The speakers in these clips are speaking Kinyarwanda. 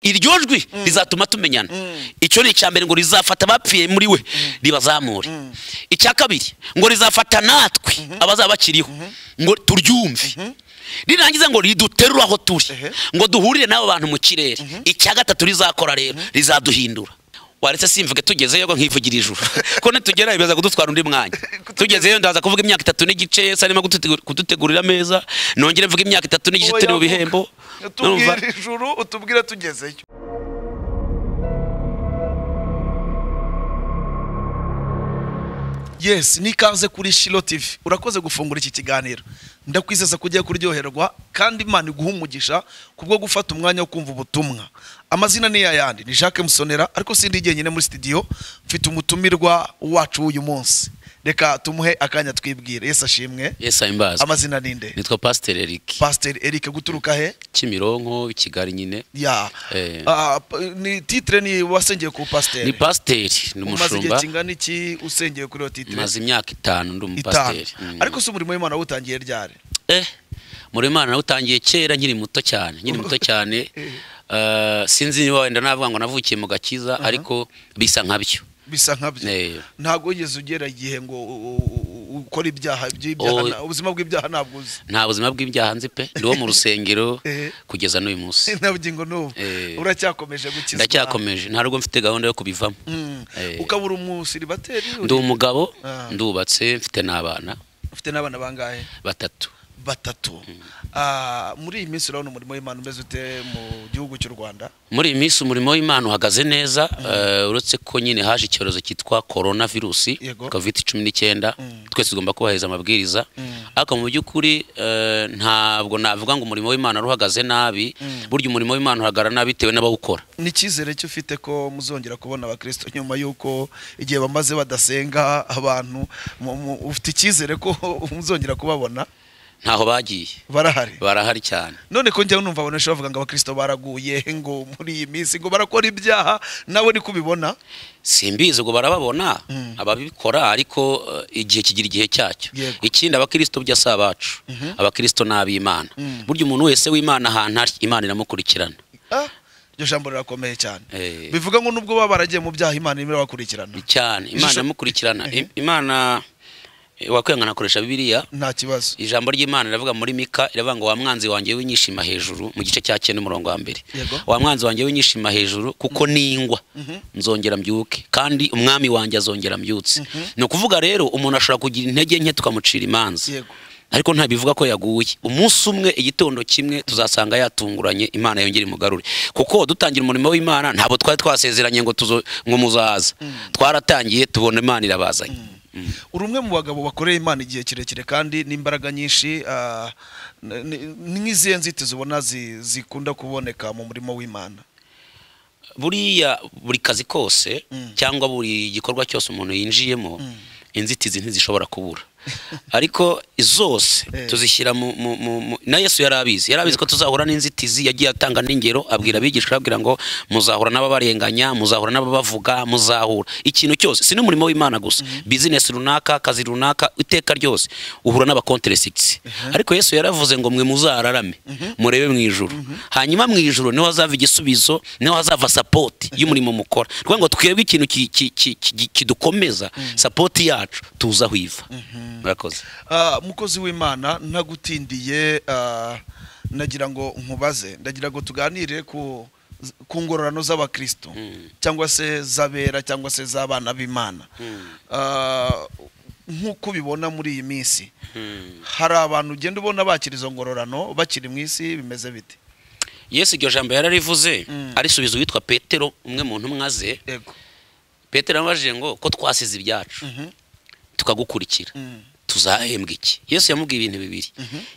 iryo jwi rizatuma tumenyana icyo ni icya mbere ngo rizafata abapfuye muri we ribazamure icya kabiri ngo rizafata natwe abazaba bakiriho ngo turyumve rirangiza ngo riduterure aho turi ngo duhurire n'abo bantu mu kirere icya gatatu rizakora rero rizaduhindura waretse simvuge tugezeyo nkivugira ijuru ko nitugerayo biza kudutwara undi mwanya tugezeyo ndaza kuvuga imyaka itatu n'igice sarimo kudutegurira ameza nongere mvuga imyaka itatu n'igice turi mu bihembo tubwira Urumva? ijuru utubwira tugezeyo yesi n'ikaze kuri shiro tivi urakoze gufungura iki kiganiro ndakwizeza ko ugiye kuryoherwa kandi imana iguha umugisha kubwo gufata umwanya wo kumva ubutumwa amazina ni yayandi ni jacques musonera ariko sindi jyenyine muri sitidiyo mfite umutumirwa wacu w'uyu munsi reka tumuhe akanya twibwire yesi ashimwe yesu ahimbaze amazina ni nde nitwa pasiteri eriki pasiteri eric guturuka he kimironko i kigali nyine ya Eh. Ah, p- ni titire ni wasengeye ku ni pasiteri pasiteri ni umaze igihe umushumba kingana iki usengeye kuri iyo titire maze imyaka itanu ndi itanu umupasiteri Mm. ariko si umurimo w'imana wawutangiye ryari eh muri imana nawutangiye kera nkiri muto cyane nkiri muto cyane eh, sinzi niba wenda navuga ngo navukiye mu gakiza ariko bisa nkabyo bisa nkabyo Eh. ntabwo wigeze ugera igihe ngo u- u- u- ukore ibyaha by'ibyaha Oh. na- ubuzima bw'ibyaha ntabwo uzi nta buzima bw'ibyaha nzi pe ndi uwo mu rusengero Eh. kugeza n'uyu munsi nta bugingo n'ubu Eh. uracyakomeje gukizwa ndacyakomeje nta rugo mfite gahunda yo kubivamo Mm. Eh. ukabura umusiribateri ndi umugabo Ah. ndubatse mfite n'abana ufite n'abana bangahe batatu batatu Ah, muri iyi minsi urabona umurimo w'imana umeze ute mu gihugu cy'u rwanda muri iyi minsi umurimo w'imana uhagaze neza eh, uretse ko nyine haje icyorezo cyitwa korona virusi Yego. kovide cumi n'icyenda twese tugomba kubahiriza amabwiriza ariko mu by'ukuri eh, ntabwo navuga ngo umurimo w'imana uhagaze nabi burya umurimo w'imana uhagarara nabi bitewe n'abawukora ni icyizere cyo ufite ko muzongera kubona abakristo nyuma y'uko igihe bamaze badasenga abantu mu- mu- ufite icyizere ko muzongera kubabona ntaho bagiye barahari barahari cyane none ko njyaho numva abantu benshi bavuga ngo abakristo baraguye ngo muri iyi minsi ngo barakora ibyaha nawe niko ubibona simbizi ubwo barababona ababikora ariko eh, igihe kigira igihe cyacyo Yego. ikindi abakristo burya si abacu abakristo ni ab'imana burya umuntu wese w'imana ahantu ari imana iramukurikirana Ah, iryo jambo rirakomeye cyane Eh. bivuga ngo nubwo baba baragiye mu byaha imana irimo irabakurikirana cyane imana Ishusho- iramukurikirana Eh. Im- imana eh, wakwiyangana akoresha bibiliya nta kibazo ijambo ry'imana riravuga muri mika riravuga ngo wa mwanzi wanjye w'inyishima hejuru mu gice cya cyenda umurongo wa mbere Yego. wa mwanzi wanjye w'inyishima hejuru kuko ningwa nzongera mbyuke kandi umwami wanjye azongera mbyutse ni ukuvuga rero umuntu ashobora kugira intege nke tukamucira imanza Yego. ariko ntabivuga ko yaguye umunsi umwe igitondo kimwe tuzasanga yatunguranye imana yongere imugarure kuko dutangira umurimo w'imana ntabwo twari twasezeranye ngo tuzo ngo muzaza twaratangiye tubona imana irabazanye uri umwe mu bagabo bakoreye imana igihe kirekire kandi n'imbaraga nyinshi ah, ni- ni- ni nk'izihe nzitizi ubona zi- zikunda kuboneka mu murimo w'imana buriya buri kazi kose cyangwa buri gikorwa cyose umuntu yinjiyemo inzitizi ntizishobora kubura ariko zose Eh. tuzishyira mu, mu, mu, mu na yesu yari abizi yari abizi ko tuzahura n'inzitizi yagiye atanga n'ingero abwira abigishwa ababwira ngo muzahura n'ababarenganya muzahura n'ababavuga muzahura ikintu cyose si n'umurimo w'imana gusa bizinesi runaka akazi runaka iteka ryose uhura n'abakonteresigisi ariko yesu yaravuze ngo mwe muzararame murebe mu ijuru hanyuma mu ijuru niho hazava igisubizo niho hazava sapoti y'umurimo mukora ni ukuvuga ngo twebwe ikintu ki- ki- ki- ki- kidukomeza sapoti yacu tuza aho iva murakoze Ah, mukozi w'imana ntagutindiye ah, nagira ngo nkubaze ndagira ngo tuganire ku ku ngororano z'abakristo cyangwa se z'abera cyangwa se z'abana b'imana Ah, nk'uko ubibona muri iyi minsi hari abantu ugenda ubona bakira izo ngororano bakiri mu isi bimeze bite yesu iryo jambo yararivuze Mm. arisubiza uwitwa petero umwe mu ntumwa ze yego petero yamubajije ngo ko twasize ibyacu Mhm. tukagukurikira Mm. tuzahembwa iki yesu yamubwiye ibintu bibiri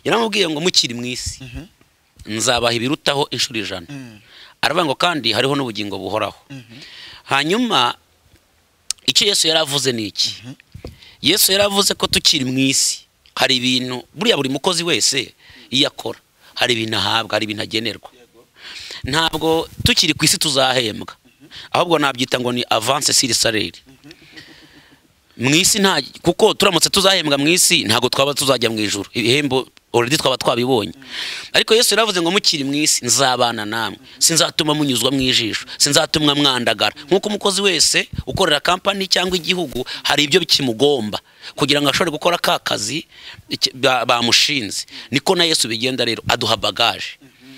yaramubwiye ngo mukiri mu isi nzabaha ibirutaho inshuro ijana Mm. aravuga ngo kandi hariho n'ubugingo buhoraho hanyuma icyo yesu yaravuze ni iki yesu yaravuze ko tukiri mu isi hari ibintu buriya buri mukozi wese iyo akora hari ibintu ahabwa hari ibintu agenerwa ntabwo tukiri ku isi tuzahembwa ahubwo nabyita ngo ni avanse siri sareri mu isi nta kuko turamutse tuzahembwa mu isi ntabwo twaba tuzajya mu ijuru ibihembo already twaba twabibonye ariko yesu yaravuze ngo mukiri mu isi nzabana namwe sinzatuma munyuzwa mu ijisho sinzatumwa mwandagara nk'uko umukozi wese ukorera kampani cyangwa igihugu hari ibyo kimugomba kugira ngo ashobore gukora ka kazi iki- ba- bamushinze niko na yesu bigenda rero aduha bagaje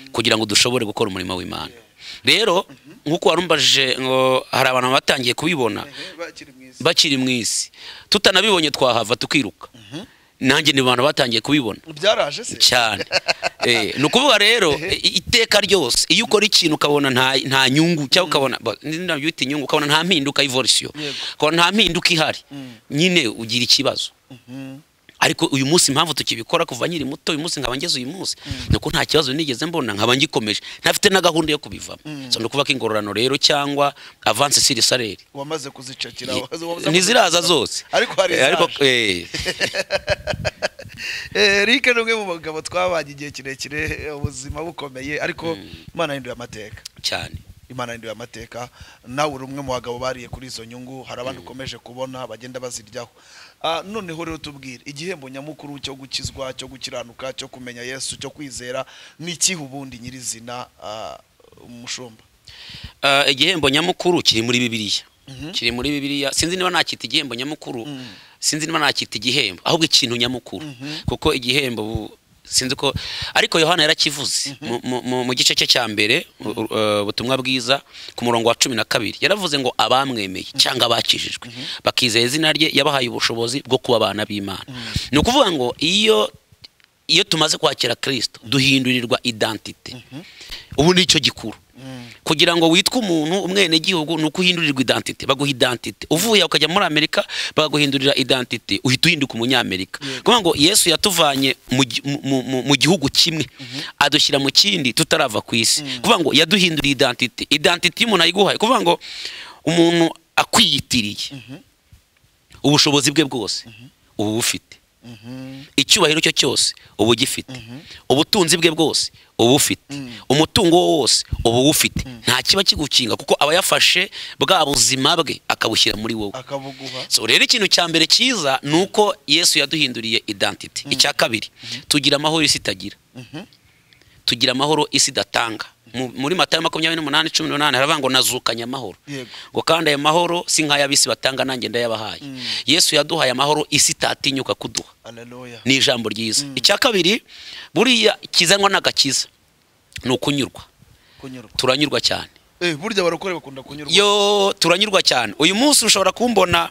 kugira ngo dushobore gukora umurimo w'imana rero nk'uko warumbajije ngo hari abantu batangiye kubibona bakiri mu isi bakiri mu isi tutanabibonye twahava tukiruka nanjye ni abantu batangiye kubibona byaraje se cyane Eh, ni ukuvuga rero i- iteka ryose iyo ukora ikintu ukabona nta nta nyungu cyangwa ukabona ba- ni- ntabwo bita inyungu ukabona nta mpinduka y'ivurisiyo Yego. ukabona nta mpinduka ihari Mm. nyine ugira ikibazo Mhm. ariko uyu munsi impamvu tukibikora kuva nkiri muto uyu munsi nkaba ngeze uyu munsi ni uko nta kibazo nigeze mbona nkaba ngikomeje ntafite na gahunda yo kubivamo so ni ukuvuga ko ingororano rero cyangwa avance siri saleri wamaze kuzicakira waza- waza ntiziraza kuzicakira. zose ariko hari Eh, ariko izaje. eh, Eh, Eric ni umwe mu bagabo twabanye igihe kirekire ubuzima bukomeye ariko imana yahinduye amateka cyane imana yahinduye amateka nawe uri umwe mu bagabo bariye kuri izo nyungu hari abandi ukomeje kubona bagenda baziryaho Ah, noneho rero tubwire igihembo nyamukuru cyo gukizwa cyo gukiranuka cyo kumenya yesu cyo kwizera ni ikihe ubundi nyirizina ah, umushumba Uh, igihembo nyamukuru kiri muri bibiliya Mhm. kiri muri bibiliya sinzi niba nakita igihembo nyamukuru Mm. sinzi niba nakita igihembo ahubwo ikintu nyamukuru Mhm. kuko igihembo ubu sinzi ko ariko yohana yarakivuze mu- mu- mu- mu gice cye cya mbere u- u- uh, ubutumwa bwiza ku murongo wa cumi na kabiri yaravuze ngo abamwemeye cyangwa abakijijwe bakizeye izina rye yabahaye ubushobozi bwo kuba abana b'imana ni ukuvuga ngo iyo iyo tumaze kwakira kirisito duhindurirwa idantite ubu ni cyo gikuru kugira ngo witwe umuntu umwenegihugu ni uko uhindurirwa idantite baguha idantite uvuye ukajya muri amerika bakaguhindurira idantite uhita uhinduka umunyamerika kuvuga ngo yesu yatuvanye mu gi- mu- mu- mu- mu gihugu kimwe adushyira mu kindi tutarava ku isi kuvuga ngo yaduhinduriye idantite idantite iyo umuntu ayiguhaye kuvuga ngo umuntu akwiyitiriye ubushobozi bwe bwose ubu bufite Mhm. icyubahiro cyo cyose uba ugifite ubutunzi bwe bwose uba ufite umutungo wo wose uba uwufite nta kiba kigukinga kuko aba yafashe bwa buzima bwe akabushyira muri wowe akabuguha so rero ikintu cya mbere cyiza ni uko yesu yaduhinduriye identity icya kabiri tugira amahoro isi itagira Mhm. tugira amahoro isi idatanga Mu- muri matayo makumyabiri n'umunani cumi n'umunani haravuga ngo nazukanye amahoro Yego. ngo kandi ayo mahoro si nk'ay'abisi batanga nanjye ndayabahaye yesu yaduhaye amahoro isi itatinyuka kuduha aleluya ni ijambo ryiza icya kabiri buriya kizanwa n'agakiza ni ukunyurwa kunyurwa turanyurwa cyane eh burya abarokore bakunda kunyurwa yo turanyurwa cyane uyu munsi ushobora kumbona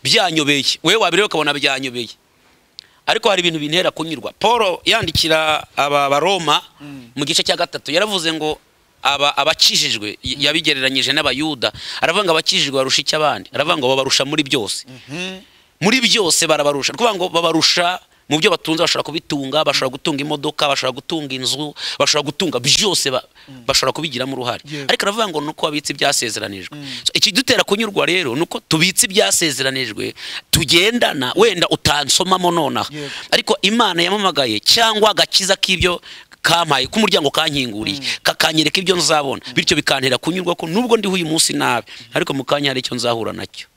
byanyobeye wowe wabireba ukabona byanyobeye ariko hari ibintu bintera kunyurwa paul yandikira aba baroma mu gice cya gatatu yaravuze ngo aba abakijijwe y- yabigereranyije n'abayuda aravuga ngo abakijijwe barusha icyo abandi aravuga ngo babarusha muri byose Mhm. muri byose barabarusha ni ukuvuga ngo babarusha mu byo batunze bashobora kubitunga bashobora gutunga imodoka bashobora gutunga inzu bashobora gutunga byose ba- bashobora kubigiramo uruhare Yego. ariko aravuga ngo ni uko babitse ibyasezeranijwe So, ikidutera kunyurwa rero ni uko tubitse ibyasezeranijwe tugendana wenda utansomamo nonaha Yego. ariko imana yamamagaye cyangwa agakiza k'ibyo kampaye k'umuryango kankinguriye kakanyereka ibyo nzabona bityo bikantera kunyurwa ko nubwo ndiho uyu munsi nabi ariko mu kanya hari icyo nzahura nacyo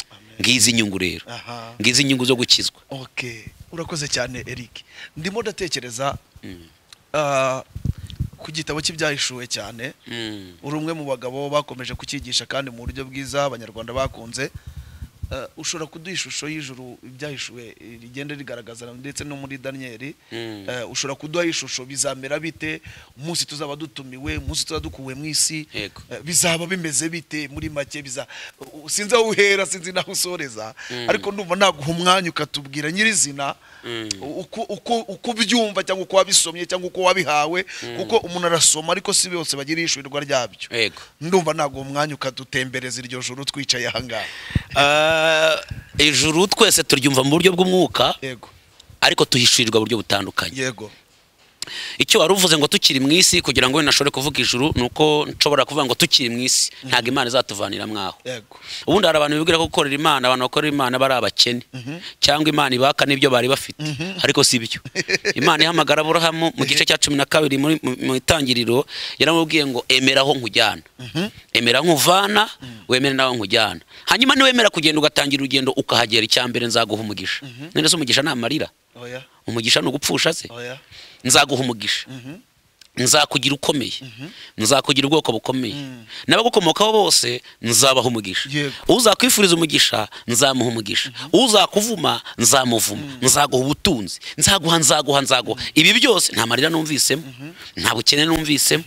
ngizi inyungu rero aha ngizi inyungu zo gukizwa okay urakoze cyane Eric ndimo ndatekereza ah, ku gitabo cy'ibyahishuwe cyane uri umwe mu bagabo bakomeje kucyigisha kandi mu buryo bwiza abanyarwanda bakunze Eh, ushobora kuduha ishusho y'ijuru ibyahishuwe eh, rigenda rigaragaza ndetse no muri daniyeli Mm. Eh, ushobora kuduha ishusho bizamera bite umunsi tuzaba dutumiwe umunsi tuzaba dukuwe mu isi Yego. Eh, bizaba bimeze bite muri make biza u- u- sinzi aho uhera sinzi n'aho usoreza ariko ndumva naguha umwanya ukatubwira nyirizina u- uko uko- uko ubyumva cyangwa uko wabisomye cyangwa uko wabihawe kuko umuntu arasoma ariko si bose bagira ishurirwa ryabyo yego ndumva naguha umwanya ukadutembereza iryo joro twicaye ahangaha ijuru twese turyumva mu buryo bw'umwuka yego ariko tuhishurirwa buryo butandukanye yego icyo wari uvuze ngo tukiri mu isi kugira ngo wenda ashobore kuvuga ijuru ni uko nshobora kuvuga ngo tukiri mu isi ntabwo imana izatuvanira mwaho yego ubundi hari abantu bibwira ko gukorera imana abantu bakorera imana bari abakene cyangwa imana ibaka n'ibyo bari bafite ariko si byo imana ihamagara aburahamu mu gice cya cumi na kabiri muri- mu mu itangiriro yaramubwiye ngo emera aho nkujyana emera nkuvana wemere n'aho nkujyana hanyuma niwemera kugenda ugatangira urugendo ukahagera icya mbere nzaguha umugisha none se umugisha ni amarira oya umugisha ni ugupfusha se oya nzaguha umugisha nzakugira ukomeye nzakugira ubwoko bukomeye n'abagukomokaho bose nzabaha umugisha Yego. uzakwifuriza umugisha nzamuha umugisha uzakuvuma nzamuvuma nzaguha ubutunzi nzaguha nzaguha nzaguha ibi byose nta marira numvisemo nta bukene numvisemo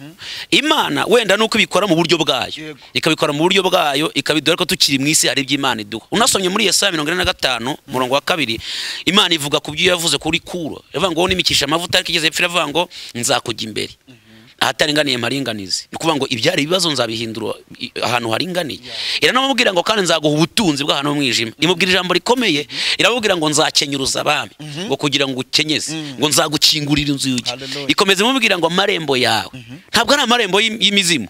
imana wenda nuko ibikora mu buryo bwayo Yego. ikabikora mu buryo bwayo ikabidore ko tukiri mu isi hari ibyo imana iduha unasomye muri yesaya mirongo ine na gatanu umurongo wa kabiri imana ivuga ku byo yavuze kuri kuro ivuga ngo nimikisha amavuta ariko igeze hepfo iravuga ngo nzakujya imbere ahataringaniye mparinganize ni ukuvuga ngo ibyari ibibazo nzabihindura i- ahantu haringaniye iranamubwira ngo kandi nzaguha ubutunzi bw'ahantu h'umwijima imubwira ijambo rikomeye iramubwira ngo nzakenyuruza abami ngo kugira ngo ukenyeze ngo nzagukingurira inzugi Hallelujah. ikomeza imubwira ngo amarembo yawe ntabwo ari amarembo y'im- y'imizimu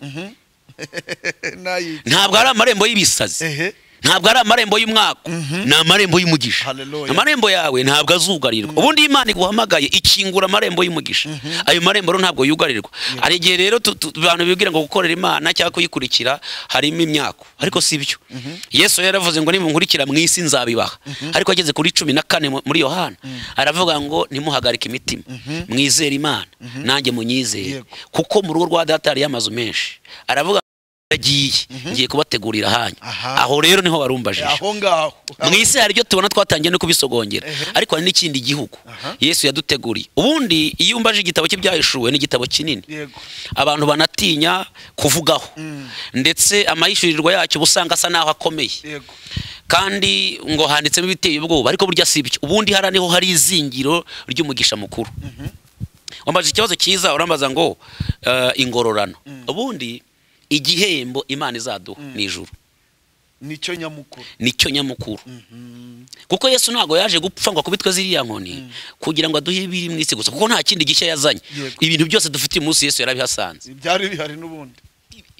nayica ntabwo ari amarembo y'ibisazi ehe ntabwo ari amarembo y'umwaka ni amarembo y'umugisha Hallelujah. amarembo yawe ntabwo azugarirwa ubundi iyo imana iguhamagaye ikingura amarembo y'umugisha ayo marembo rero ntabwo yugarirwa hari igihe rero tu- tu- abantu bibwira ngo gukorera imana cyangwa kuyikurikira harimo imyako ariko si byo yesu rero yaravuze ngo nimunkurikira mu isi nzabibaha ariko ageze kuri cumi na kane mu- muri yohana aravuga ngo nimuhagarike imitima mwizere imana nanjye munyizere Yego. kuko mu rugo rwa data hariyo amazu menshi aravuga agiye ngiye kubategurira ahanyu Aha. aho rero niho warumbajije aho ngaho mu isi hari ibyo tubona twatangiye no kubisogongera ariko hari n'ikindi gihugu Aha. yesu yaduteguriye ubundi iyo umbaje igitabo cye byahishuwe ni igitabo kinini yego abantu banatinya kuvugaho ndetse amahishurirwa yacyo uba usanga asa n'aho akomeye yego kandi ngo handitsemo ibiteye ubwoba ariko burya si ibyo ubundi hariya niho hari izingiro ry'umugisha mukuru wambaje ikibazo cyiza urambaza ngo eh, ingororano ubundi igihembo imana izaduha ni ijuru nicyo nyamukuru nicyo nyamukuru kuko yesu ntabwo yaje gupfa ngo akubitwe ziriya nkoni kugira ngo aduhe ibiri mu isi gusa kuko nta kindi gishya yazanye Yego. ibintu byose dufite umunsi yesu yarabihasanze byari bihari n'ubundi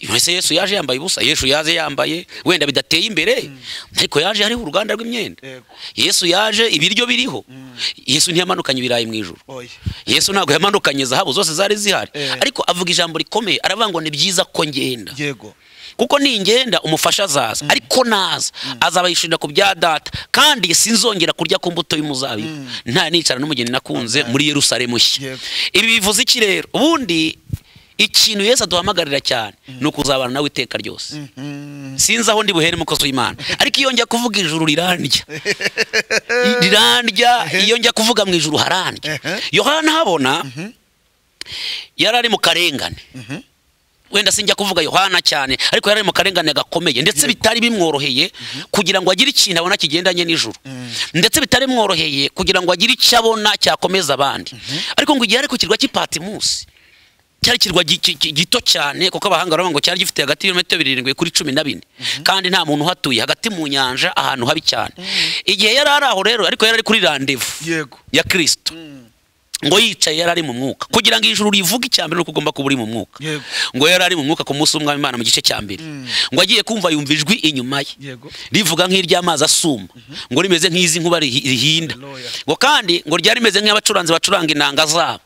mbese yesu yaje yambaye ubusa yesu yaje yambaye wenda bidateye imbere ariko yaje hariho uruganda rw'imyenda yego yesu yaje ibiryo biriho yesu ntiyamanukanye ibirayi mu ijoro oya yesu ntabwo yamanukanye zahabu zose zari zihari Eh. ariko avuga ijambo rikomeye aravuga ngo ni byiza ko ngenda yego kuko ningenda umufasha azaza ariko naza azabayishurira ku bya data kandi sinzongera kurya ku mbuto y'umuzabibu nta nicara n'umugeni nakunze muri yerusalemu nshya Yego. ibi bivuze iki rero ubundi ikintu yesu aduhamagarira cyane ni ukuzabana nawe iteka ryose sinzi aho ndi buhere umukozi w'imana ariko iyo njya kuvuga ijuru rirandya rirandya iyo njya kuvuga mu ijuru harandya Ehe. yohana habona yari ari mu karengane wenda sinjya kuvuga yohana cyane ariko yari ari mu karengane gakomeye ndetse bitari bimworoheye kugira ngo agire ikintu abona kigendanye n'ijuru ndetse bitari bimworoheye kugira ngo agire icyo abona cyakomeza abandi ariko ngo igihe ari ku kirwa cy'ipatimusi cyari ikirwa gi- gi- gi- gito cyane kuko abahanga baravuga ngo cyari gifite hagati y'ibirometero birindwi kuri cumi na bine kandi nta muntu uhatuye hagati mu nyanja ahantu habi cyane igihe yari ari aho rero ariko yari ari kuri randevu yego ya kirisito ngo yicaye yari ari mu mwuka kugira ngo ijuru rivuge icya mbere nuko ugomba kuba uri mu mwuka Yego. ngo yari ari mu mwuka ku munsi w'umwami imana mu gice cya mbere ngo agiye kumva yumva ijwi inyuma ye yego rivuga nk'iry'amazi asuma ngo rimeze nk'iz'inkuba rihi- rihinda Haleluya. ngo kandi ngo ryari rimeze nk'abacuranzi bacuranga inanga zabo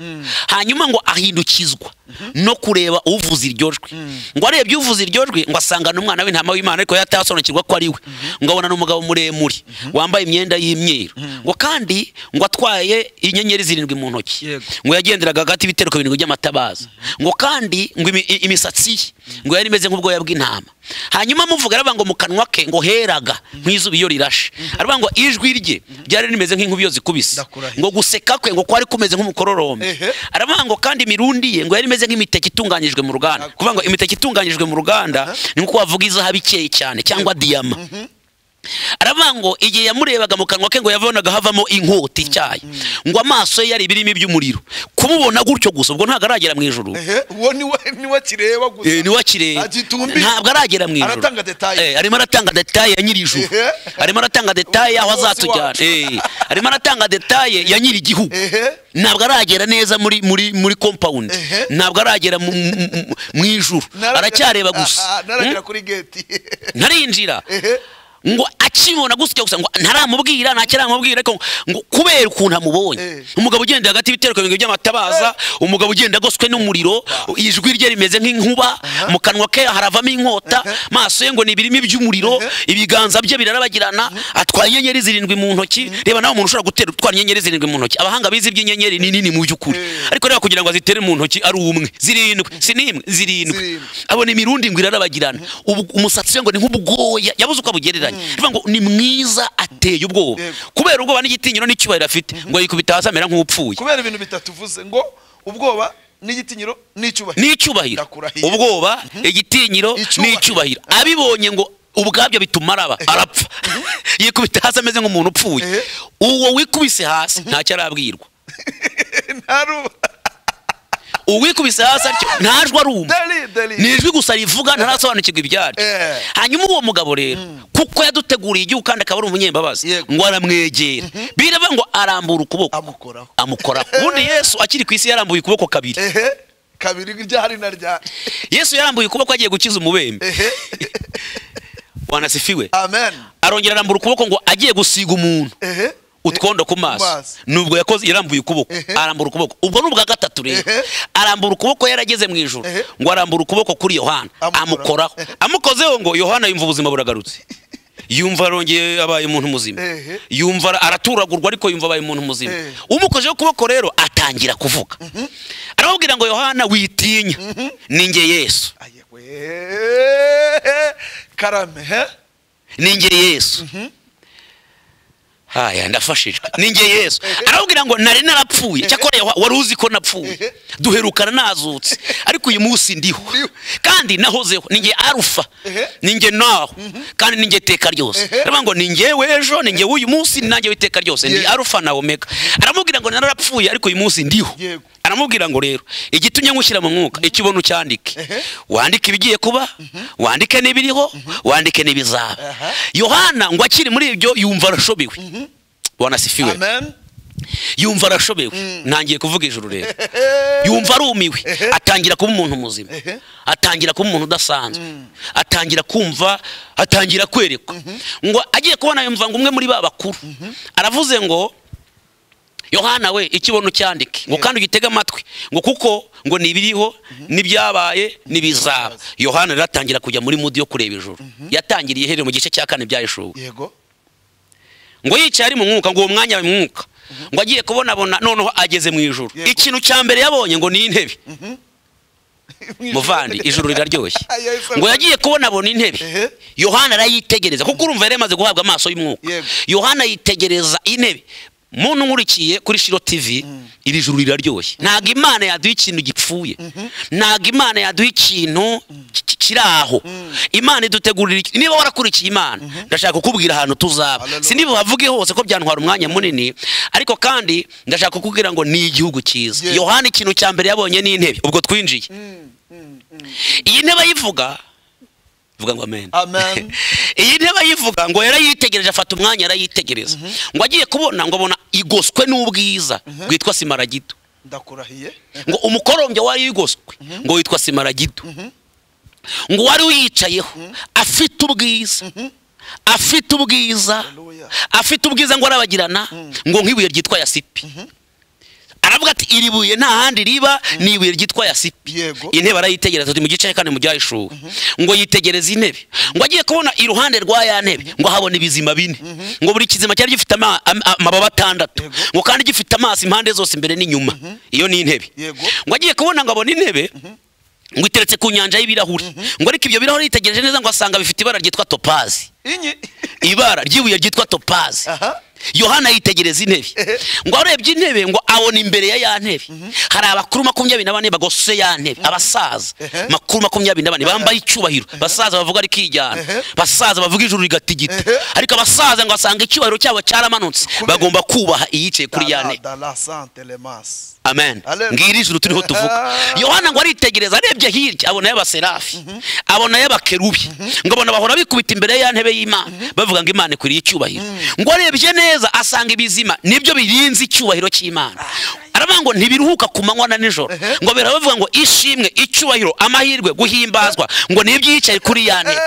hanyuma ngo ahindukizwa no kureba uvuza iryo jwi ngo arebye uvuza iryo jwi ngo asangana umwana w'intama w'imana ariko yatasobanukirwa ko ari we ngo abonana umugabo muremure wambaye imyenda y'imyeru ngo kandi ngo atwaye inyenyeri zirindwi mu ntoki Yego. ngo yagenderaga hagati y'ibitereko birindwi by'amatabaza ngo kandi ngo imi- i- imisatsi ye ngo yari imeze nk'ubwoya bw'intama hanyuma amuvuga aravuga ngo mu kanwa ke ngo heraga nk'izuba iyo rirashe aravuga ngo ijwi rye ryari rimeze nk'inkubi iyo zikubise Ndakurahiye. ngo guseka kwe ngo kwari kumeze nk'umukororombe Ehe. aravuga ngo kandi imirundi ye ngo yari imeze nk'imiteke itunganyijwe mu ruganda Ndakurahiye. kuvuga ngo imiteke itunganyijwe mu ruganda ni nko wavuga izahabu ikeye cyane cyangwa diyama aravuga ngo igihe yamurebaga mu kanwa ke ngo yabonaga havamo inkota icyayi ngo amaso ye yari ibirimi by'umuriro kumubona gutyo gusa ubwo ntabwo aragera mu ijuru ehe uwo niwe niwe kireba gusa Eh, niwe akireba agitumbi ntabwo aragera mu ijuru Aratanga detaye. Eh, arimo aratanga detaye ya nyir'ijuru Ehe. arimo aratanga detaye y'aho Umuyobozi azatujyana wacu. Eh, arimo aratanga detaye ya nyir'igihugu ehe ntabwo aragera neza muri muri muri compound Ehe. ntabwo aragera mu- mu- mu mu ijuru Naragera- aracyareba Ah, ah, gusa naragera kuri geti ntarinjira Ehe. ngo akimubona gusya gusa ngo ntaramubwira ntacyo aramubwira ariko ngo kubera ukuntu amubonye Eh. umugabo ugenda hagati y'ibitereko bibiri by'amatabaza umugabo ugenda agoswe n'umuriro ijwi rye rimeze nk'inkuba mu kanwa ke haravamo inkota maso ye ngo ni ibirimi by'umuriro ibiganza bye birarabagirana atwaye inyenyeri zirindwi mu ntoki reba nawe umuntu ushobora gutera utwara inyenyeri zirindwi mu ntoki abahanga bize iby'inyenyeri ni nini mu by'ukuri Eh. ariko reba kugira ngo azitere mu ntoki ari umwe zirindwi si n'imwe zirindwi Zirindwi. abona imirundi ngo irarabagirana ubu- umusatsi we ngo ni nk'ubwoya yabuze uko abugereranya bivuga ngo ni mwiza ateye ubwoba Yego. kubera ubwoba n'igitinyiro n'icyubahiro afite ngo yikubita hasi amera nk'upfuye kubera ibintu bitatu uvuze ngo ubwoba n'igitinyiro n'icyubahiro n'icyubahiro Ndakurahiye. ubwoba igitinyiro Icyubahiro. n'icyubahiro arabibonye ngo ubwabyo bituma araba arapfa yikubita hasi ameze nk'umuntu upfuye Ehe. uwo wikubise hasi ntacyo arabwirwa ntaruba uwikubise hasi atyo ntajwe aruma deri deri ni ijwi gusa rivuga ntarasobanukirwa ibyaryo Eh. hanyuma uwo mugabo rero kuko yaduteguriye igihugu kandi akaba ari umunyembabazi Yego. ngo aramwegera biravuga ngo arambura ukuboko amukoraho amukora ubundi yesu akiri ku isi yarambuye ukuboko kabiri ehe kabiri ryari na ryari yesu yarambuye ukuboko agiye gukiza umubembe ehe wanasifiwe amen arongera arambura ukuboko ngo agiye gusiga umuntu ehe utwondo ku maso maso. nubwo yakoze yarambuye ukuboko Ehe. arambura ukuboko ubwo ni ubwa gatatu rero Ehe. arambura ukuboko yarageze mu ijoro Ehe. ngo arambura ukuboko kuri yohana Amukoraho. amukoraho amukozeho ngo yohana yumva ubuzima buragarutse yumva arongeye abaye umuntu muzima Ehe. yumva ara- araturagurwa ariko yumva abaye umuntu muzima Ehe. umukojeho ukuboko rero atangira kuvuga aramubwira ngo yohana witinya ninjye yesu ayewe karame he ninjye yesu haya ndafashijwe ninjye yesu arababwira ngo nari narapfuye cyakora Yaho- wari uzi ko napfuye Ehe. duherukana nazutse ariko uyu munsi ndiho Ndiho. kandi nahozeho ninjye arufa Ehe. ninjye naho kandi ninjye iteka ryose Ehe. aravuga ngo ninjye w'ejo ninjye w'uyu munsi nanjye w'iteka ryose ndi Yego. arufa na omega aramubwira ngo nararapfuye ariko uyu munsi ndiho Yego. aramubwira ngo rero igitumye nkushyira mu mwuka icyo ubona ucyandike Ehe. wandike ibigiye kuba wandike n'ibiriho wandike n'ibizaba Aha. yohana ngo akiri muri ibyo yumva arashobewe wanasifiwe amen yumva arashobewe ntangiye kuvuga ijuru rero yumva arumiwe Ehe. atangira kuba umuntu muzima Ehe. atangira kuba umuntu udasanzwe atangira kumva atangira kwerekwa ngo agiye kubona yumva ngo umwe muri ba bakuru aravuze ngo yohana we ikibono cyandike ngo kandi ugitege amatwi ngo kuko ngo ni ibiriho n'ibyabaye n'ibizaba yohana rero atangira kujya muri mudi yo kureba ijuru yatangiriye iherero mu gice cya kane byayishuwe yego ngo yicaye ari mu mwuka ngo uwo mwanya ari mu mwuka ngo agiye kubonabona noneho ageze mu ijuru Yego. ikintu cya mbere yabonye ngo ni intebe muvandi ijuru riraryoshye Yesu. ngo yagiye kubona abona intebe Ehe. yohana arayitegereza kuko urumva yari yamaze guhabwa amaso y'umwuka Yego. yohana yitegereza intebe muntu nkurikiye kuri shiro tv iri juru riraryoshye ntabwo imana yaduha ikintu gipfuye ntabwo imana yaduha ikintu ki- ki- kiri aho imana idutegurira iki- niba warakurikiye imana ndashaka kukubwira ahantu tuzaba Hallelujah. si bavuge hose ko byantwara umwanya munini ariko kandi ndashaka kukubwira ngo ni igihugu cyiza Yes. yohana ikintu cya mbere yabonye ni intebe ubwo twinjiye iyi ntebe ayivuga vuga ngo amen Amen. iyi ntebe ayivuga ngo yarayitegereje afata umwanya arayitegereza ngo agiye kubona ngo abona igoswe n'ubwiza bwitwa simaragito ndakurahiye ngo umukorombya wari yigoswe ngo witwa simaragito ngo wari uyicayeho afite ubwiza afite ubwiza Hallelujah. afite ubwiza ngo arabagirana ngo nk'ibuye ryitwa yasipi aravuga ati iri buye nta handi riba ni ibuye ryitwa yasipi Yego. intebe arayitegereza ati mu gice kandi mu byayishuwe ngo yitegereze intebe ngo agiye kubona iruhande rwa ya ntebe ngo ahabona ibizima bine ngo buri kizima cyari gifite ama- am- amababa atandatu Yego. ngo kandi gifite amaso impande zose imbere n'inyuma iyo ni intebe Yego. ngo agiye kubona ngo abone intebe ngo iteretse ku nyanja y'ibirahuri ngo ariko ibyo birahuri yitegereje neza ngo asanga bifite ibara ryitwa topazi inyi ibara ry'ibuye ryitwa topazi Aha. yohana yitegereza intebe Ehe. ngo arebye intebe ngo abona imbere ya ya ntebe hari abakuru makumyabiri na bane bagose ya ntebe abasaza Ehe. makuru makumyabiri na bane bambaye icyubahiro abasaza bavuga ariko ijyana Ehe. abasaza bavuga ijuru rigatigita Ehe. ariko abasaza ngo basanga icyubahiro cyabo cyaramanutse Kubera- bagomba kubaha iyicaye kuri ya ntebe dala sante lemasi amen Hallelujah. ngiri ijuru turiho tuvuga Ah. yohana ngo aritegereza arebye hirya abona y'abaserafi abona y'abakerubi ngo abona bahora bikubita imbere ya ntebe y'imana bavuga ngo imana ikwiriye icyubahiro ngo arebye neza asanga ibizima nibyo birinze icyubahiro cy'imana aravuga ngo ntibiruhuka ku manywa na nijoro ngo bera bavuga ngo ishimwe icyubahiro amahirwe guhimbazwa ngo nibyo yicaye kuri ya ntebe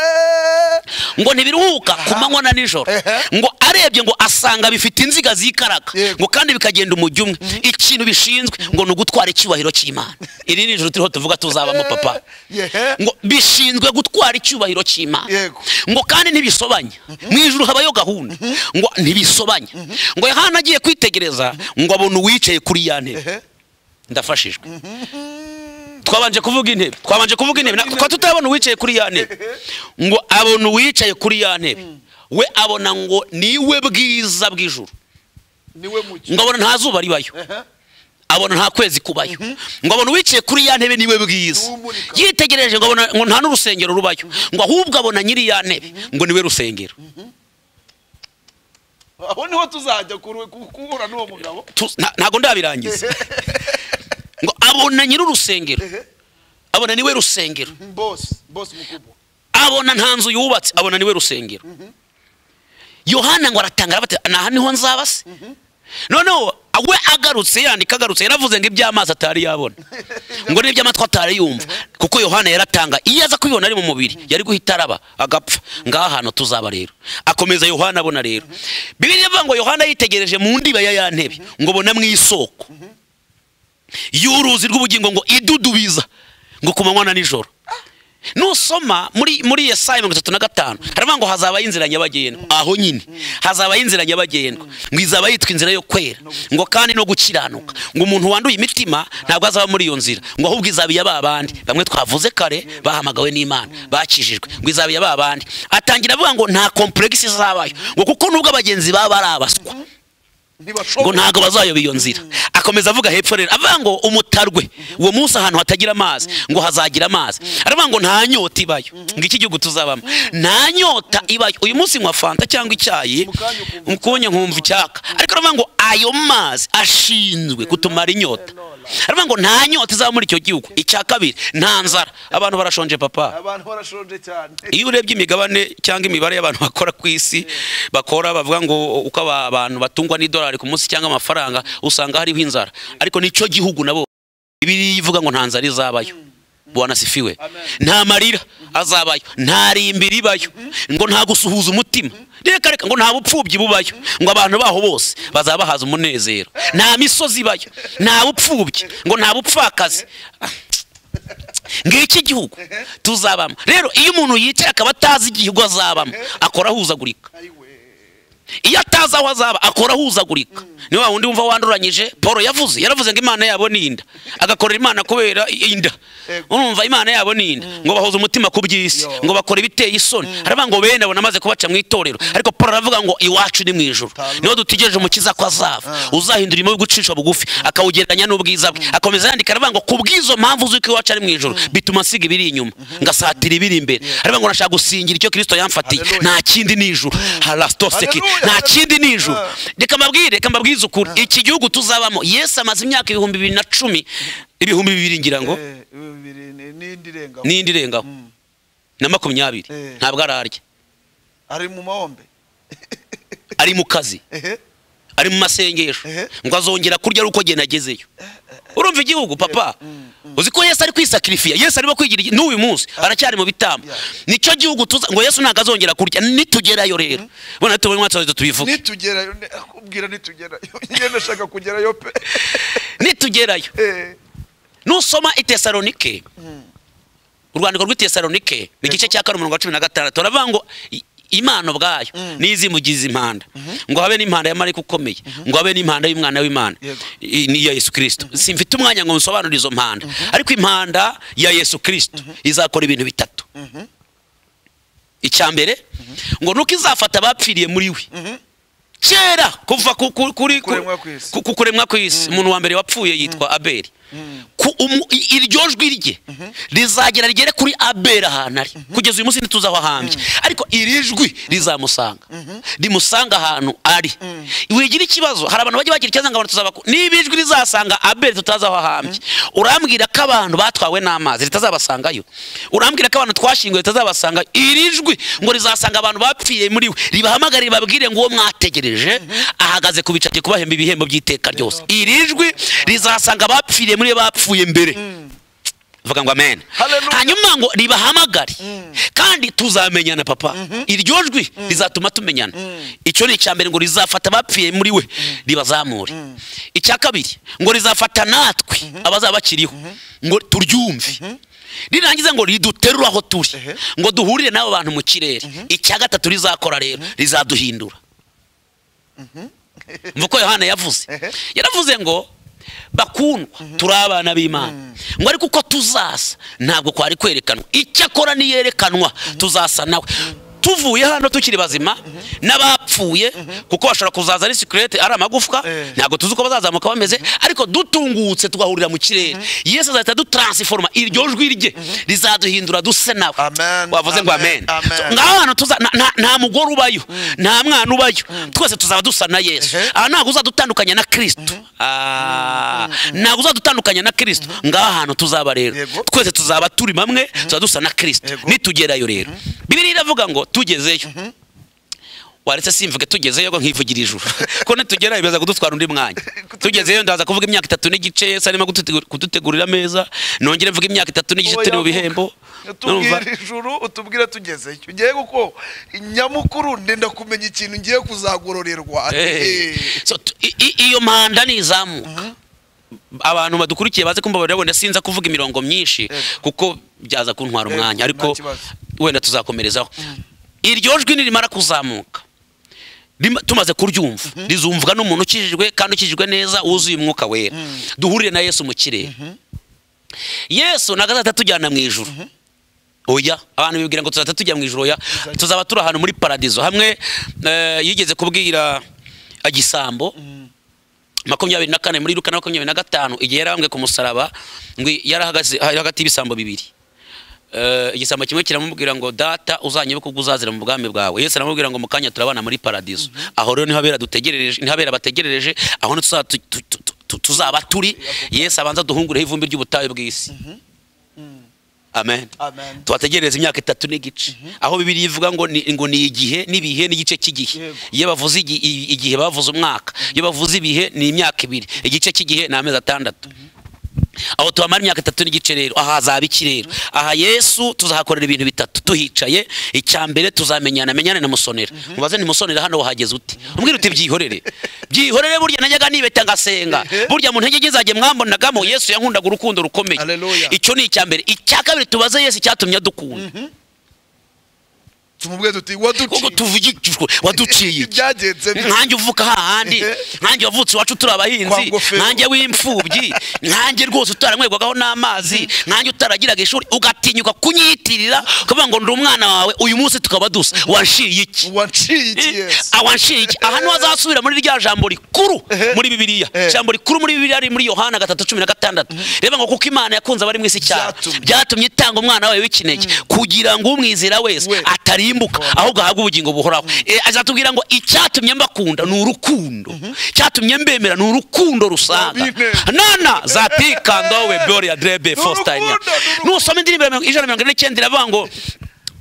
ngo ntibiruhuka ku manywa na nijoro Ehe. ngo arebye ngo asanga bifite inziga zikaraga Yego. ngo kandi bikagenda umujyo umwe ikintu bishinzwe ngo ni ugutwara icyubahiro cy'imana iri ni ijoro turiho tuvuga tuzabamo papa Yehe. ngo bishinzwe gutwara icyubahiro cy'imana Yego. ngo kandi ntibisobanya mu ijuru habayo gahunda ngo ntibisobanya ngo yohana agiye kwitegereza ngo abone uwicaye kuri ya ntebe Ehe. ndafashijwe twabanje kuvuga intebe twabanje kuvuga intebe Na- twa tutabona uwicaye kuri ya ntebe ngo abona uwicaye kuri ya ntebe we abona ngo niwe bwiza bw'ijuru niwe mucyo ngo abona nta zuba ribayo Ehe. abona nta kwezi kubayo ngo abona uwicaye kuri ya ntebe niwe bwiza Uwumurika. yitegereje ngo abona ngo nta n'urusengero rubayo ngo ahubwo abona nyiri ya ntebe ngo niwe rusengero aho niho tuzajya kuru- ku- guhura n'uwo mugabo Tu- nta- ntago ndabirangiza ngo abona nyiri urusengero Ehe. abona niwe rusengero bosi bosi mukubwa abona nta nzu yubatse abona niwe rusengero yohana ngo aratangara bati naha niho nzaba se noneho we agarutse yandika agarutse yaravuze ngo iby'amazi atari yabona ngo n'iby'amatwi atari yumva kuko yohana yaratanga iyo aza kubibona ari mu mubiri yari guhita araba agapfa ngaha hantu tuzaba rero akomeza yohana abona rero bibiliya ivuga ngo yohana yitegereje mu ndiba ya ya ntebe ngo abona mu isoko y'uruzi rw'ubugingo ngo idudubiza ngo ku manywa na nijoro nusoma muri muri yesaya mirongo itatu na gatanu haravuga ngo hazabaho inzira nyabagendwa aho nyine hazabaho inzira nyabagendwa ngo izaba yitwa inzira yo kwera ngo kandi no gukiranuka ngo umuntu wanduye imitima ntabwo azaba muri iyo nzira ngo ahubwo izaba iya ba bandi bamwe twavuze kare bahamagawe n'imana bakijijwe ngo izaba iya ba bandi atangira avuga ngo nta komplexe izabayo ngo kuko nubwo abagenzi baba ari abaswa ngo ntibashobora ntabwo bazayoba iyo nzira akomeza avuga hepfo rero avuga ngo umutarwe uwo munsi ahantu hatagira amazi ngo hazagira amazi aravuga ngo nta nyota ibayo ngo iki gihugu tuzabamo nta nyota ibayo uyu munsi nywa fanta cyangwa icyayi Mu kanya ukumva ukubonya nkumva icyaka ariko aravuga ngo ayo mazi ashinzwe kutumara inyota aravuga ngo nta nyota izaba muri icyo gihugu icya kabiri nta nzara abantu barashonje papa abantu barashonje cyane iyo urebye imigabane cyangwa imibare y'abantu bakora ku isi bakora bavuga ngo uko aba- abantu batungwa n'idolari ku munsi cyangwa amafaranga usanga hariho inzara ariko nicyo gihugu nabo ibiri ivuga ngo nta nzara izabayo wanasifiwe Amen. nta marira azabayo nta rimbi ribayo ngo nta gusuhuza umutima reka reka ngo nta bupfubyi bubayo ngo abantu baho bose bazaba bahaza umunezero nta misozi ibayo nta bupfubyi ngo nta bupfakazi ngiki gihugu tuzabamo rero iyo umuntu yicaye akaba atazi igihugu azabamo akora ahuzagurika ayiwe iyo atazi aho azaba akora ahuzagurika ni wa wundi wumva wanduranyije paul yavuze yaravuze ngo imana yabo ni inda agakorera imana kubera inda Yego. urumva imana yabo ni inda ngo bahoze umutima ku by'isi Yo. ngo bakora ibiteye isoni haravuga ngo bene abona amaze kubaca mu itorero ariko paul aravuga ngo iwacu ni mu ijuru Tama. niho dutegereje umukiza ko azava uzahindura umurimo w'ugucisha bugufi akawugereranya n'ubwiza bwe akomeza yandika aravuga ngo ku bw'izo mpamvu z'uko iwacu ari mu ijuru bituma nsiga ibiri inyuma ngasatira ibiri imbere aravuga ngo nashaka gusingira icyo kirisito yamfatiye Hallelujah. nta kindi ni ijuru harasito seki Hallelujah. nta kindi ni ijuru Ah. reka mbabwire reka mbabwize ukuri iki gihugu tuzabamo yesu amaze imyaka ibihumbi bibiri na cumi ibihumbi bibiri ngira ngo Eh, bibiri ni- n'indi irenga n'indi irengaho Mm. na makumyabiri Eh. ntabwo ararya ari mu mahombe ari mu kazi ehe ari mu masengesho Ehe. ngo azongera kurya ari uko agenda agezeyo urumva igihugu papa uzi ko yesu ari kwisakirifiya yesu arimo kwigira igi- n'uyu munsi aracyari mu bitambo Yeah. nicyo gihugu tuza ngo yesu ntabwo azongera kurya nitugerayo rero bona tubonye umwatsi wawe tubivuge nitugerayo ne- akubwira nitugerayo njye ndashaka kugerayo pe nitugerayo Eh, nusoma itesalonike urwandiko rw'itesalonike ni igice cya kane umurongo wa cumi na gatandatu baravuga ngo i- imana ubwayo n'izimugize impanda ngo habe n'impanda ya marayika ukomeye ngo habe n'impanda y'umwana w'imana Yego. I- ni iya yesu kirisito simfite umwanya ngo musobanure izo mpanda ariko impanda ya yesu kirisito izakora ibintu bitatu icya mbere ngo nuko izafata abapfiriye muri we kera kuva ku- ku- kuri ku- Kuremwa kw'isi. ku- ku kuremwa kw'isi umuntu wa mbere wapfuye yitwa abeli Ku- umu- i- iryo jwi rye rizagera rigere kuri abeli ahantu ari kugeza uyu munsi ntituzi aho ahambye ariko iri jwi rizamusanga rimusanga ahantu ari wigira ikibazo hari abantu bajya bagira ikibazo ngo abantu tuzaba ku- niba ijwi rizasanga abeli tutazi aho ahambye urambwira ko abantu batwawe n'amazi ritazabasangayo urambwira ko abantu twashyinguye ritazabasanga iri jwi ngo rizasanga abantu bapfiriye muri we ribahamagare ribabwire ngo uwo mwategereje ahagaze ku bicagiye kubahemba ibihembo by'iteka ryose iri jwi rizasanga abapfiriye muri we bapfuye mbere vuga ngo amen Hallelujah. hanyuma ngo ribahamagare kandi tuzamenyana papa iryo jwi rizatuma tumenyana icyo ni icya mbere ngo rizafata abapfuye muri we ribazamure icya kabiri ngo rizafata natwe abazaba bakiriho ngo turyumve rirangiza ngo riduterure aho turi Ehe. ngo duhurire n'abo bantu mu kirere icya gatatu rizakora rero rizaduhindura nuko yohana yavuze Ehe. yaravuze ngo bakundwa turi abana b'imana ngo ariko uko tuzasa ntabwo kwari kwerekanwa icyakora niyerekanwa tuzasa nawe tuvuye hano tukiri bazima n'abapfuye kuko bashobora kuzaza ari sikirete ari amagufwa Eh. ntabwo tuzi uko bazazamuka bameze ariko dutungutse tugahurira mu kirere yesu azahita dutaransiforoma iryo jwi rye rizaduhindura duse nawe Amen, wavuze ngo amen, amen amen. So, ngaho hantu tuza- nta- nta- nta mugore ubayo nta mwana ubayo twese tuzaba dusa na yesu Ehe. aha ntabwo uzadutandukanya na kirisito Ah, ntabwo uzadutandukanya na kirisito ngaho ahantu tuzaba rero Yego. twese tuzaba turi bamwe tuzaba dusa na kirisito Yego. nitugerayo rero bibiri iravuga ngo tugezeyo waretse simvuge tugezeyo ngo nkivugira ijuru ko nitugerayo biza kudutwara undi mwanya tugezeyo ndaza kuvuga imyaka itatu n'igice sarimo kudutegurira ameza nongere mvuga imyaka itatu n'igice turi mu bihembo Urumva? tubwire ijuru utubwire tugezeyo ugiye kuko nyamukuru ndenda kumenya ikintu ngiye kuzagororerwa Eh. So, t- i- i- iyo manda nizamuka abantu badukurikiye baze kumbabarira wenda sinza kuvuga imirongo myinshi Yego. kuko byaza kuntwara Yego, umwanya nta ariko kibazo. wenda tuzakomerezaho iryo jwi nirimara kuzamuka rima- tumaze kuryumva rizumvwa n'umuntu ukijijwe kandi ukijijwe neza wuzuye umwuka wera duhurire na yesu mu kirere yesu ntabwo azahita atujyana mu ijuru oya abantu bibwira ngo tuzahita tujya mu ijuru oya tuzaba turi ahantu muri paradizo hamwe eh, yigeze kubwira agisambo makumyabiri na kane muri luka na makumyabiri na gatanu igihe yarambwe ku musaraba ngo yarahagaze hari hagati y'ibisambo bibiri Eh, igisambo kimwe kiramubwira ngo data uzanyibuka ubwo uzazira mu bwami bwawe yesu aramubwira ngo mu kanya turabana muri paradizo aho rero niho abera dutegerereje niho abera bategereje aho niho tuzaba tu- tu- tu- tu- tuzaba turi yesu abanza duhungureho ivumbi ry'ubutayu bw'isi amen Amen. tubategerereza imyaka itatu n'igice aho bibiri ivuga ngo ni, ngo ni igihe n'ibihe n'igice cy'igihe Yego. iyo bavuze igi- i- igihe bavuze umwaka iyo bavuze ibihe ni imyaka ibiri igice cy'igihe ni amezi atandatu aho tubamara imyaka itatu n'igice rero aha hazaba iki rero aha yesu tuzahakorera ibintu bitatu tuhicaye icya mbere tuzamenyana menyane na musonera mubaze ntimusonera hano wahageze ute umbwira uti byihorere byihorere burya najyaga nibeta ngasenga Ehe. burya mu ntege nke zanjye mwambonagamo yesu yankundaga urukundo rukomeye Haleluya. icyo ni icya mbere icya kabiri tubaze yesu icyatumye adukunda tumubwire tuti kuko waduciye tuvugishijwe waduciye iki? ibyagenze bite? nkanjye uvuka hahandi Ehe. nkanjye wavutse iwacu turi Kwa abahinzi ngofero. nkanjye w'imfubyi nkanjye rwose utaranywerwagaho n'amazi nkanjye utaragiraga ishuri ugatinyuka kunyitirira ukavuga ngo ndi umwana wawe uyu munsi tukaba dusa wanshiye iki wanciye iki yesu awanshiye iki aha niho azasubira muri rya jambo rikuru muri bibiliya Ehe. ijambo rikuru muri bibiliya riri muri yohana gatatu cumi na gatandatu reba ngo kuko imana yakunze abari mu isi cyane Byatumye. byatumye itanga umwana wayo w'ikinege kugira ngo umwizera wese We. atarimbuka ahubwo ahabwe ubugingo buhoraho Eh, azatubwira ngo icyatumye mbakunda ni urukundo icyatumye mbemera ni urukundo rusanga Amen. nana zatikandowe bori ya drebe Ni fosta urukundo, ni nusoma indirimbo ya mirongo- ijana na mirongo ine n'icyenda iravuga ngo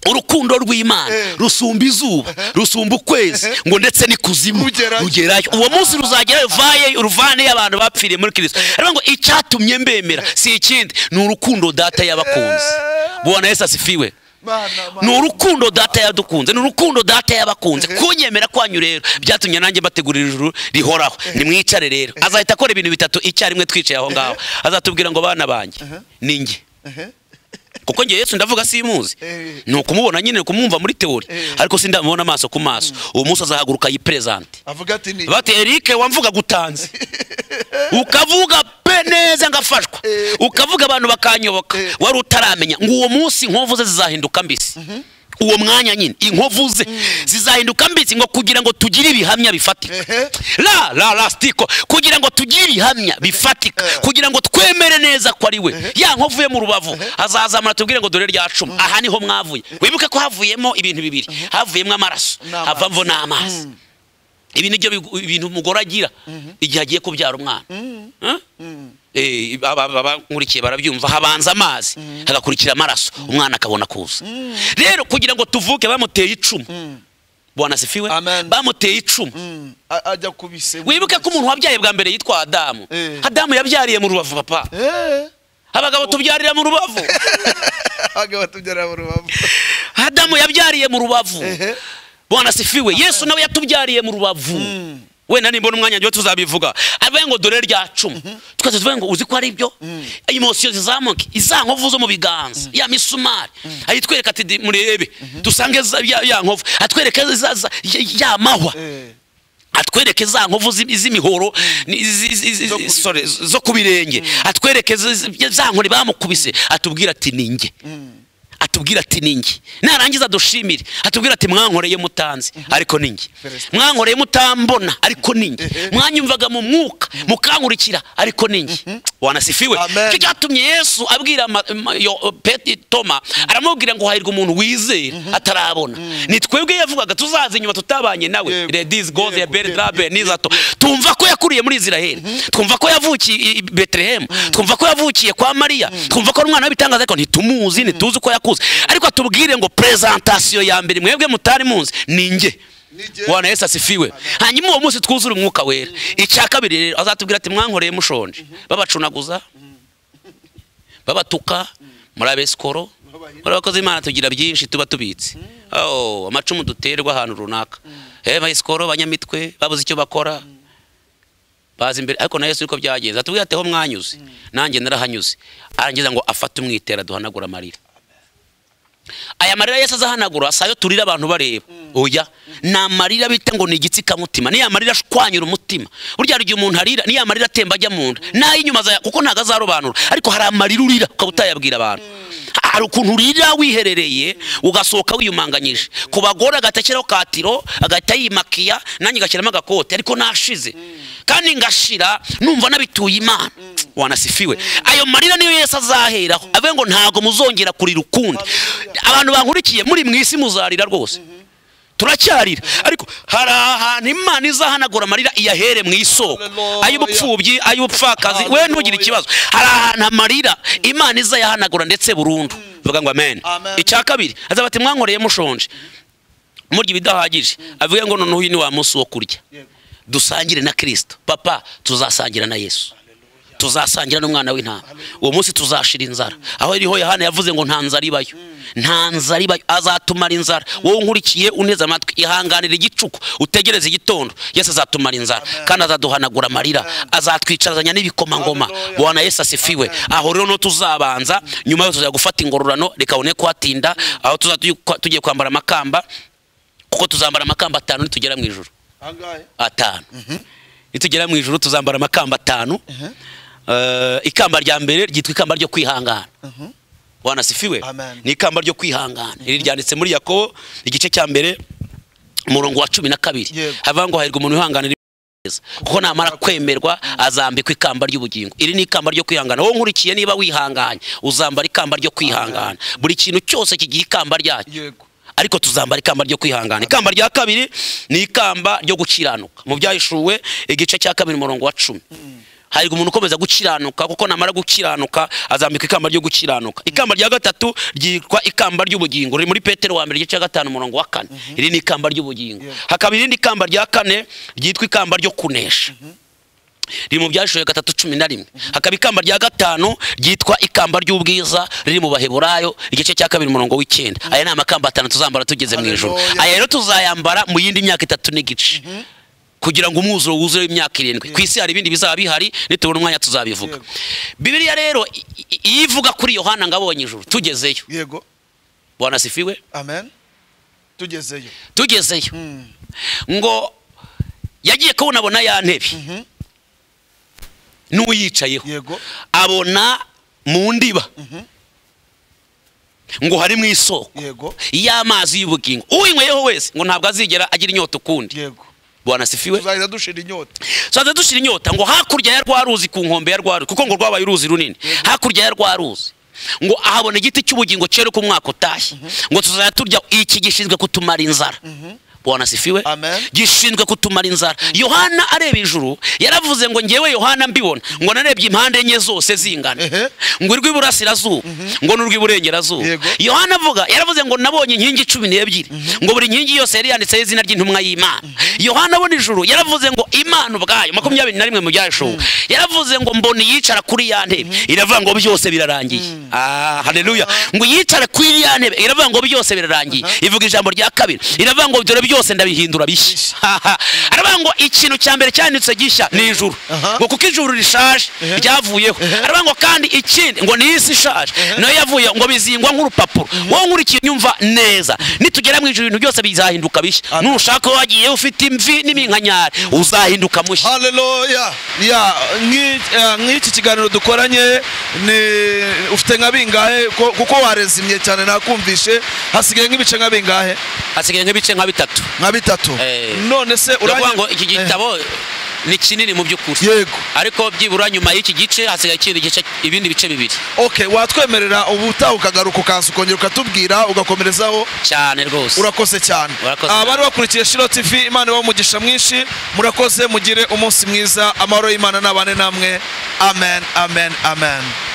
urukundo Eh. rw'imana rusumba izuba rusumba ukwezi ngo ndetse n'ikuzimu Rugerayo. rugerayo uwo munsi ruzagerayo vayeyo uruvaneyo abantu bapfiriye muri kirisito aravuga ngo icyatumye mbemera si ikindi ni urukundo data yabakunze Eh. bubona yesu asifiwe Mana, mana. ni urukundo data yadukunze ni urukundo data yabakunze kunyemera kwanyu rero byatumye nanjye mbategurira ijuru rihoraho nimwicare rero azahita akora ibintu bitatu icyarimwe twicaye aho ngaho azatubwira ngo bana banjye ni njye Ehe. kuko njye yesu ndavuga simuzi Eh. ni ukumubona nyine ukumwumva muri teori Eh. ariko sindamubona amaso ku maso uwo munsi azahaguruka yiperezante avuga ati ni bati erike wamvuga gutanze ukavuga pe neza ngafashwa Eh. ukavuga abantu bakanyoboka Eh. wari utaramenya ngo uwo munsi inkovu ze zizahinduka mbisi uwo mwanya nyine inkovu ze zizahinduka mbisi ngo kugira ngo tugire ibihamya bifatika Ehe. la la la sitiko kugira ngo tugire ibihamya bifatika Eh. kugira ngo twemere neza ko ari we ya nkovu yo mu rubavu azazamura tubwire ngo dore rya cumi aha niho mwavuye wibuke ko havuyemo ibintu bibiri havuyemo amaraso N'amazi. havamo n'amazi ibi nibyo bigu- ibintu umugore agira igihe agiye kubyara umwana Huh? Eh, aba- aba- abankurikiye barabyumva habanza amazi hagakurikira amaraso umwana akabona kuza rero kugira ngo tuvuke bamuteye icumu bwana sifiwe Amen. bamuteye icumu Mm, a- ajya kubise wibuke ko umuntu wabyaye bwa mbere yitwa adamu Eh. adamu yabyariye mu rubavu papa Eh, abagabo tubyarira mu rubavu abagabo tubyarira mu rubavu adamu yabyariye mu rubavu Ehe. bwana sifiwe yesu nawe yatubyariye mu rubavu wenda nimbona umwanya njyewe tuzabivuga abe ngo dore rya cumi twese tuvuge ngo uzi ko ari byo imosiyo zizamuke iza nkovu zo mu biganza ya misumari ayitwereka ati "Di- murebe dusange za- ya ya nkovu atwereke za- za- ya- ya mahwa Eh, atwereke za nkovu z'i- z'imihoro ni- zi- zi- zi- Zo ku bi- sorry, zo ku birenge atwereke zi- zi- za nkoni bamukubise atubwira ati ninjye atubwira ati ninjye narangiza dushimire atubwira ati mwankoreye mutanzi ariko ninjye Perezida. mwankoreye mutambona ariko ninjye Ehe. mwanyumvaga mu mwuka mukankurikira ariko ninjye wanasifiwe Amen. icyo cyatumye yesu abwira ma- ma- yo- Peti- toma aramubwira ngo hahirwa umuntu wizera atarabona ni twebwe yavugaga tuzaza inyuma tutabanye nawe Yego. ladies go Yego, there beri yego, drabe yego, nizato tumva ko yakuriye muri israheli twumva ko yavukiye i- i betelehemu twumva ko yavukiye kwa mariya twumva ko ari umwana w'ibitangaza ariko ntitumuzi ntituzi uko yakuze ariko atubwire ngo prezantasiyo ya mbere mwebwe mutari muzi ni njye Ni njye. bwana yesu asifiwe hanyuma uwo munsi twuzure umwuka wera icya kabiri rero azatubwira ati mwankoreye mushonje babacunaguza babatuka muri abesikoro muri abakozi b'imana tugira byinshi tuba tubitse Oh, amacumu duterwa ahantu runaka Eh, abesikoro banyamitwe babuze icyo bakora baza imbere ariko na yesu niko byagenze atubwira ati aho mwanyuze nanjye narahanyuze arangiza ngo afate umwitera duhanagura amarira aya marira yesu azahanagura si ayo turira abantu bareba oya ni amarira bita ngo ni igitsikamutima niya marira ashwanyura umutima burya hari igihe umuntu arira niya marira atemba ajya mu nda n'ay'inyuma azaya- kuko ntabwo azarobanura ariko hari amarira urira ukaba utayabwira abantu hari ukuntu urira wiherereye ugasohoka wiyumanganyije ku bagore agahita ashyiraho katiro agahita yimakiya nanjye ngashyiramo agakote ariko nashize kandi ngashira numva nabituye imana wanasifiwe ayo marira niyo yesu azaheraho avuge ngo ntabwo muzongera kurira ukundi abantu bankurikiye muri mu isi muzarira rwose turacyarira ariko hari ahantu imana izahanagura amarira iyahere mu isoko Hallelujah. ay'ubupfubyi ay'ubupfakazi we Hallelujah. ntugire ikibazo hari ahantu amarira imana izayahanagura ndetse burundu bivuga ngo amen Amen. icya kabiri azaba ati mwankoreye mushonje murya ibidahagije avuga ngo noneho uyu ni wa munsi wo kurya yego. dusangire na kirisito papa tuzasangira na yesu tuzasangira n'umwana w'intama uwo munsi tuzashira inzara aho iriho yohana yavuze ngo nta nzara ibayo nta nzara ibayo azatumara inzara wowe unkurikiye uneze amatwi ihanganira igicuku utegereze igitondo yesu azatumara inzara kandi azaduhanagura amarira azatwicarazanya n'ibikomangoma Hallelujah. bwana yesu asifiwe aho rero no tuzabanza nyuma yo tuzajya gufata ingororano reka bone kuhatinda aho tuzajya tugiye kwambara amakamba kuko tuzambara amakamba atanu nitugera mu ijoro ahangahe atanu nitugera mu ijoro tuzambara amakamba atanu Eh, ikamba rya mbere ryitwa ikamba ryo kwihangana wanasifiwe Amen. ni ikamba ryo kwihangana iri ryanditse muri yakobo igice cya mbere umurongo wa cumi na kabiri Yego. havuga ngo hahirwa umuntu wihanganira ibyiza. kuko namara kwemerwa azambikwa ikamba ry'ubugingo iri ni ikamba ryo kwihangana wowe nkurikiye niba wihanganye uzambara ikamba ryo kwihangana buri kintu cyose kigira ikamba ryacyo yego ariko tuzambara ikamba ryo kwihangana ikamba rya kabiri ni ikamba ryo gukiranuka mu byahishuwe igice cya kabiri umurongo wa cumi hari umuntu ukomeza gukiranuka kuko namara gukiranuka azambika ikamba ryo gukiranuka ikamba rya gatatu ryitwa ikamba ry'ubugingo riri muri petero wa mbere igice cya gatanu umurongo wa kane iri ni ikamba ry'ubugingo Yeah. hakaba irindi kamba rya kane ryitwa ikamba ryo kunesha riri mu byashoboye gatatu cumi na rimwe hakaba ikamba rya gatanu ryitwa ikamba ry'ubwiza riri mu baheburayo igice cya kabiri umurongo w'icyenda aya ni amakamba atanu tuzambara tugeze mu ijoro Hallelujah. aya rero tuzayambara mu yindi myaka itatu n'igice kugira ngo umwuzuro wuzureho imyaka irindwi ku isi hari ibindi bizaba bihari nitubona umwanya tuzabivuga Yego. bibiliya rero i- i- iyo ivuga kuri yohana ngo abonye ijuru tugezeyo yego bwanasifiwe amen tugezeyo tugezeyo Mm. ngo yagiye kubonabona ya ntebe n'uyicayeho yego abona mu ndiba ngo hari mu isoko yego y'amazi y'ubugingo uwinyweyeho wese ngo ntabwo azigera agira inyota ukundi yego bwanasifiwe tuzahita dushira inyota tuzaza dushira inyota ngo hakurya ya rwa ruzi ku nkombe ya rwa ruzi kuko ngo rwabaye uruzi runini hakurya ya rwa ruzi ngo ahabona igiti cy'ubugingo cyera uko umwaka utashye ngo tuzajya turya iki gishinzwe kutumara inzara bwana sifiwe Amen. gishinzwe kutumara inzara yohana areba ijuru yaravuze ngo ngewe yohana mbibona ngo narebye impande enye zose zingana Ehe. ngo urw'iburasirazuba ngo n'urw'iburengerazuba Yego. yohana avuga yaravuze ngo nabonye inkingi cumi n'ebyiri ngo buri nkingi yose yari yanditseho izina ry'intumwa y'imana yohana abona ijuru yaravuze ngo imana ubwayo makumyabiri na rimwe mu byashowe yaravuze ngo mbona yicara kuri ya ntebe iravuga ngo byose birarangiye ah haleluya ngo yicare kuri ya ntebe iravuga ngo byose birarangiye ivuga ijambo rya kabiri iravuga ngo dore byose ndabihindura bishya aravuga ngo ikintu cya mbere cyanditse gishya ni ijuru Aha. ngo kuko ijuru rishaje ryavuyeho aravuga ngo kandi ikindi ngo ni isi ishaje nayo yavuye ngo bizingwa nk'urupapuro wowe nkurikiye nyumva neza nitugera mu ijuru ibintu byose bizahinduka bishya Amen. nushaka wagiye ufite imvi n'iminkanyari uzahinduka mushya haleluya ya nk'i- eh, nk'iki kiganiro dukoranye ni ufite nka bingahe ko- kuko warezimye cyane nakumvishe hasigaye nk'ibice nka bingahe hasigaye nk'ibice nka bitatu nka bitatu Eh. none se uravuga ngo urangi- iki Eh, gitabo ni kinini mu by'ukuri yego ariko byibura nyuma y'iki gice hasigaye ikindi gice ibindi bice bibiri okay watwemerera ubutaha ukagaruka ukaza ukongera ukatubwira ugakomerezaho cyane rwose urakoze cyane Urakoze. abari bakurikiye shiro tv imana ibahe umugisha mwinshi murakoze mugire umunsi mwiza amahoro y'imana n'abane namwe amen amen amen